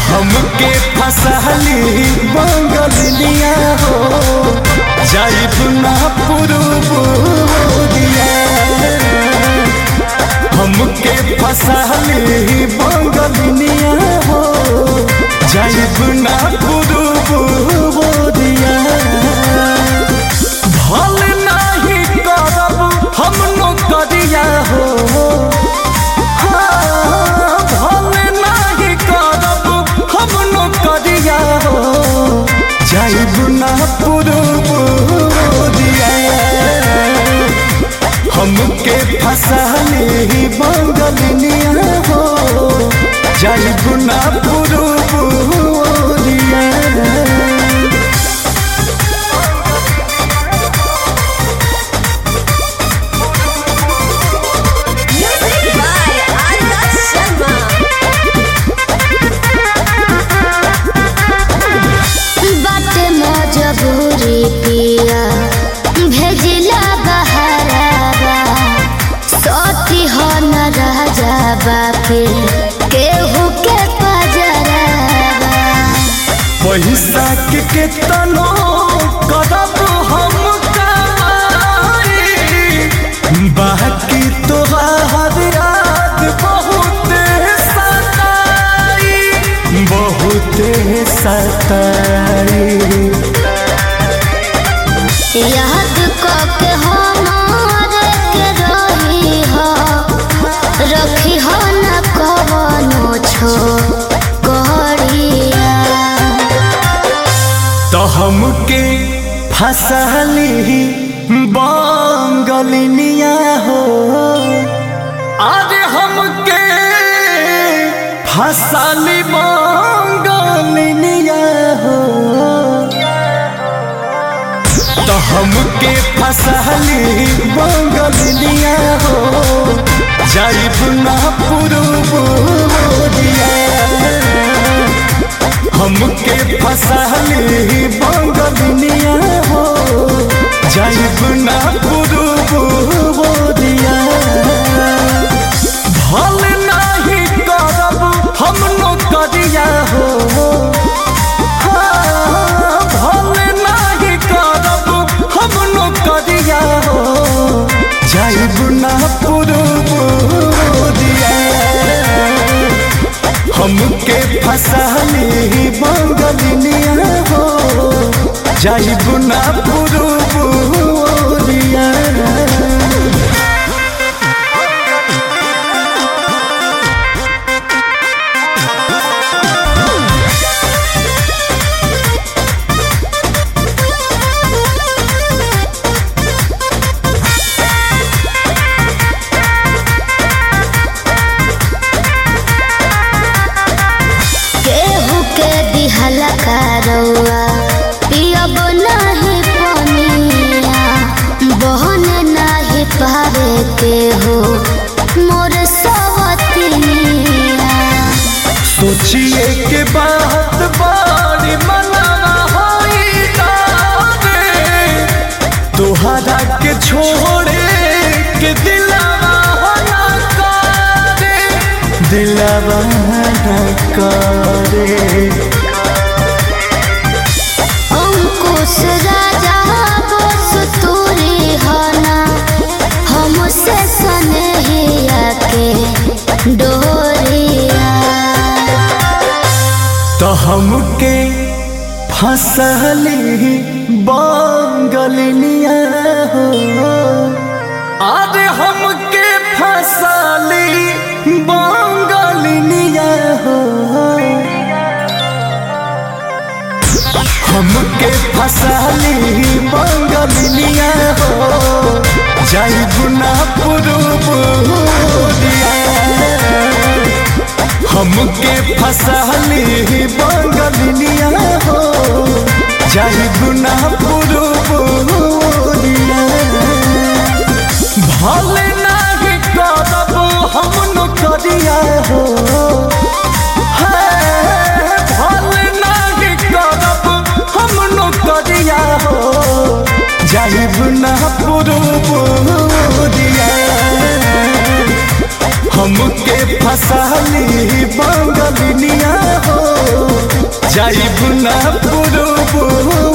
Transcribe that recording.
हमके फसहली बंगलिया हो जाइब ना पुरुब दिया हमके फसहली बंगलिया हो जाइब ना पुरुब दिया भल नहीं करब हम नौकरिया हो हाँ, भल नहीं करब हम नौकरिया हो जाइब ना पुरुब दिया हमके फसली बंगलिया हो जाइब ना पुरुब दिया Music by Arya Sharma. बाटे मजबूरी पिया भेजिला बहरावा सती हो न राजा बापे केहू के पजरावा पैसा के केतनो करब हम कमाई बाकी तोहार याद बहुत सताई बहुत सताई याद के हमार के रही हो रखी हो न कवनो छो करिया तो हमके फसली बंगलिनिया हो अरे हमके फसली बंगलिनिया हो तो हमके फसली बंगलिनिया हो जाइब ना पुरुब दिया हमके फसली बंगलिया हो जाइब ना पुरुब दिया भल नहीं करब हम नौकरिया हो हाँ, भल नहीं करब हम नौकरिया हो जाइब ना पुरुब दिया हमके फसली बंगलिया हो जाइब ना पुरुब दिया केहू के दिहला करौआ पियब नहीं पनिया बहन नहीं पावे केहू मोर सवतिनिया सोचिए के बात बारी मनावा होई तारे तोहरा के छोड़े के दिलावा होना करे दिलावा ना करे अंकुश राजा बस तूरी हना हमसे सनहिया के डोरिया तो हमके फसली बंगलिया हो अरे हमके फसली बंगलिया हो हमके फसली बंगलिया हो जाइब ना पुरुब दिया हमके फसली बंगलिया हो जाइब ना पुरुब दिया भले नहीं करब हम नौकरिया हो है, भले नहीं करब हम नौकरिया हो जाइब ना पुरुब दिया हमके फसाली बंगलिनिया हो जाइब ना पुरुबु